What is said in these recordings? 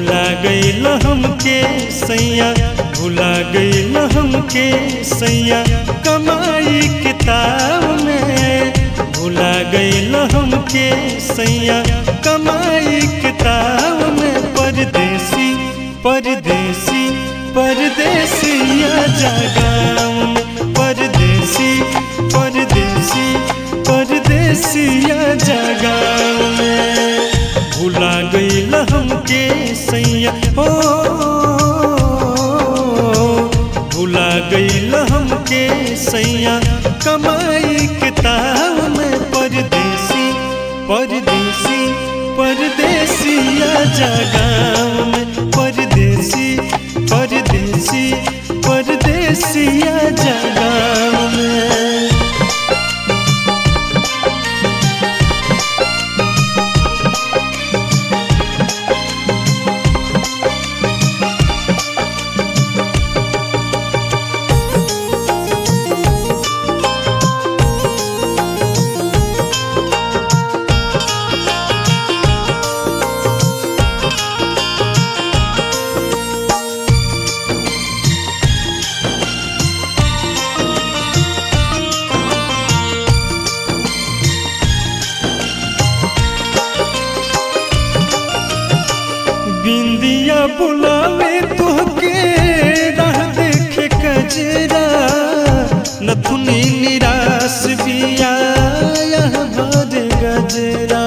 भुला गईल हमके सैया भुला गईल हमके सैया कमाई किताब में भुला गईल हमके सैया कमाई किताब में परदेसी परदेसी परदेसिया जगाम में परदेसी परदेसी परदेसिया जगाम में भुला गईल हमके सैया हो भुला गईल हमके सैया कमाई किताब में परदेसी परदेसी परदेसिया जगाम में परदेसी परदेसी परदेसिया जगाम में बिंदिया बुलावे तोहके राह देखे कजरा नथुनी निराश बिया यह भर गजरा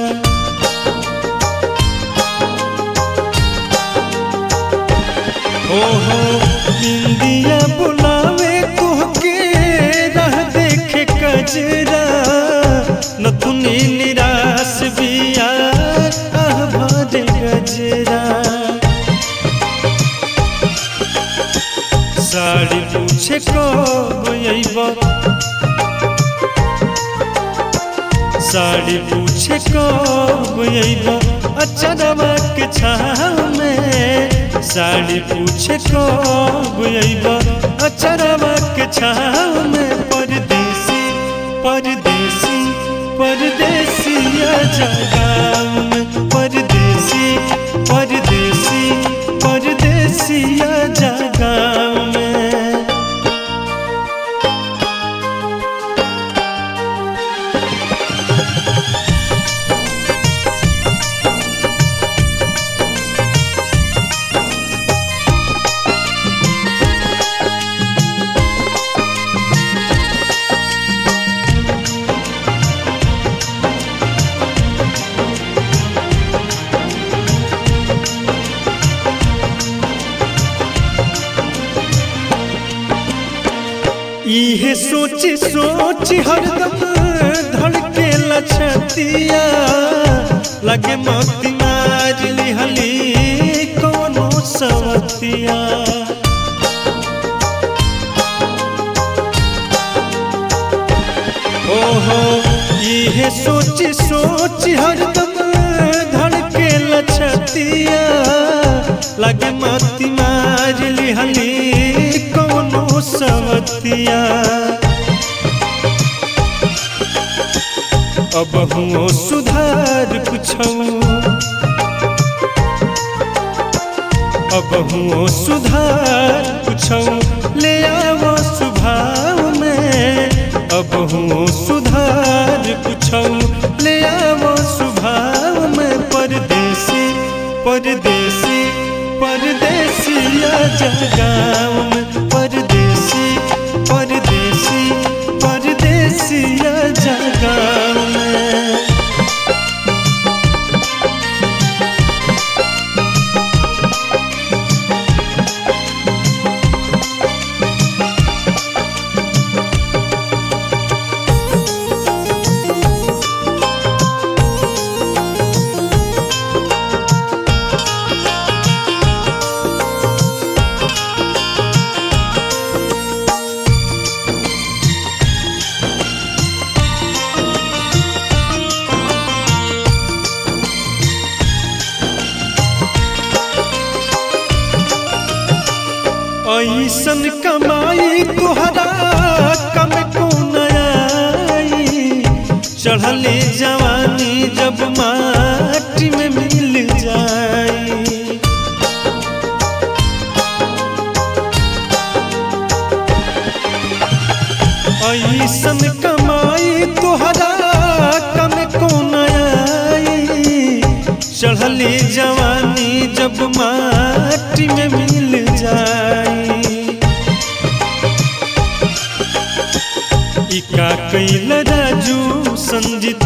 ओहो बिंदिया बुलावे तोहके राह देखे कजरा नथुनी निराश बिया आह भर गजरा साड़ी पूछे कब अइब साड़ी पूछे कब अइब अचरवा के छाव में साड़ी पूछे कब अइब अचरवा के छाव में परदेसी परदेसी परदेसिया जगाम में परदेसी परदेसी परदेसिया जगाम में इहे सोच सोच हरदम धड़के लछतिया लगे मोती मार लिहली कोनो सवतिया ओहो इहे सोच सोच हरदम धड़के लछतिया लगे मोती मार लिहली कोनो सवतिया अब हुओ सुधार कुछौ अब हुओ सुधार कुछौ ले आवो स्वभाव में अब हुओ सुधार कुछौ ले आवो स्वभाव में परदेसी परदेसी परदेसिया जगाम में परदेसी परदेसी परदेसिया जगाम में ऐसन कमाई तुहरा कम को आई चढ़ले जवानी जब माटी में मिल जाई जवानी जब माटी में मिल जाई इका कैल राजू संजित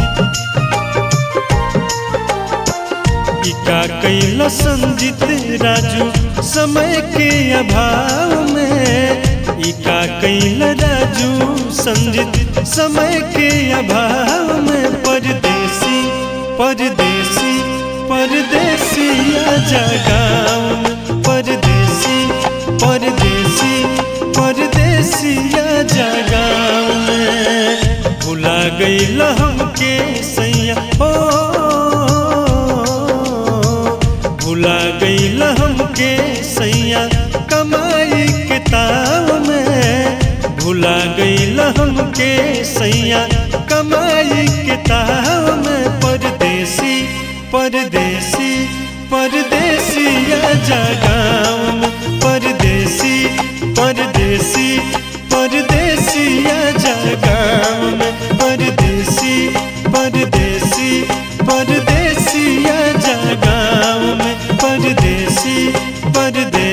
इका कैल संजित राजू समय के अभाव में इका कैल राजू संजित समय के अभाव में परदेसी परदेसी परदेसिया जगाम परदेसी परदेसी परदेसिया जगाम भुला गईल हमके सैया हो भुला गईल हमके सैया कमाई के ताव में भुला गईल हमके सैया कमाई के ताव में परदेसी परदेसी परदेसिया जगाम परदेसी परदेसी परदेसिया जगाम परदेसी परदेसी परदेसिया जगाम परदेसी परदेसी